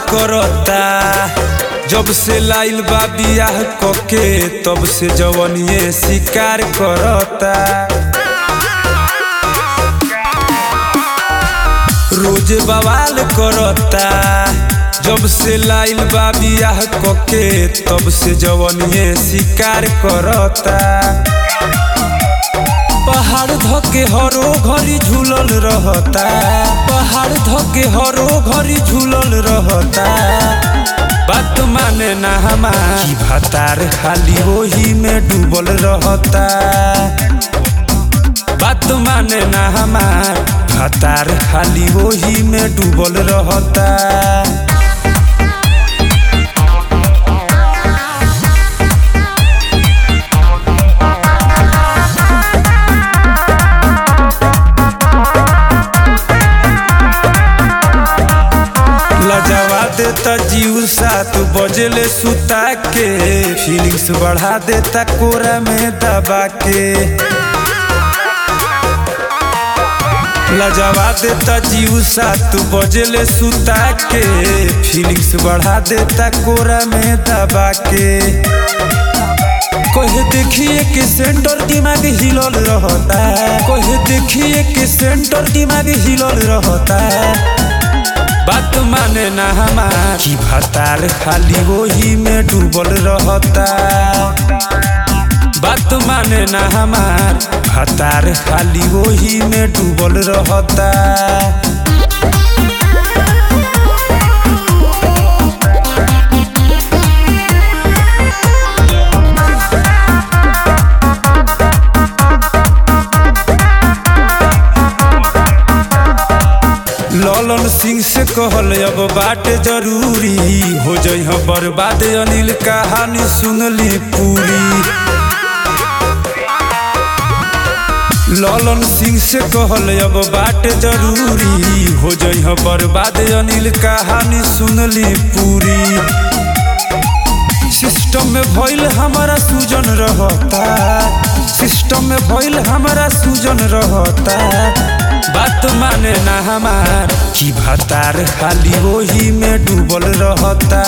करता जब से लाइल बा बियाह कके तब से जवनिए शिकार करता रोज बवाल करता जब से लाइल बा बियाह कके तब से जवनिए शिकार करता पहाड़ धके हरो घरी झूलल रहता पहाड़ धके हरो घरी झूलल रहता बात माने ना हमार की भतार खाली वही में डूबल रहता बात माने ना हमार भतार खाली वही में डूबल रहता लजवा देता जीव सात बजले सुता के फीलिंग्स बढ़ा देता कोरा में दबा के लजवा देता जीव सात बजले सुता के फीलिंग्स बढ़ा देता कोरा में दबा के कोहे देखिए कि सेंटर दिमाग हिलल रहता कोहे देखिए कि सेंटर दिमाग हिलल रहता बात माने ना हमार की भतार खाली वही में डूबल रहता बात माने ना हमार भतार खाली वही में डूबल रहता ललन सिंह से कहल अब बात जरूरी हो जइह बर्बाद अनिल कहानी सुनली पूरी ललन सिंह से कहल अब बात जरूरी हो जइह बर्बाद अनिल कहानी सुनली पूरी सिस्टम में भइल हमारा सूजन रहता सिस्टम में भइल हमारा सूजन रहता बात माने ना हमार की भतार खाली वही में डूबल रहता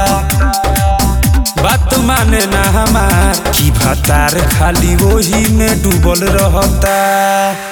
बात माने ना हमार की भतार खाली वही में डूबल रहता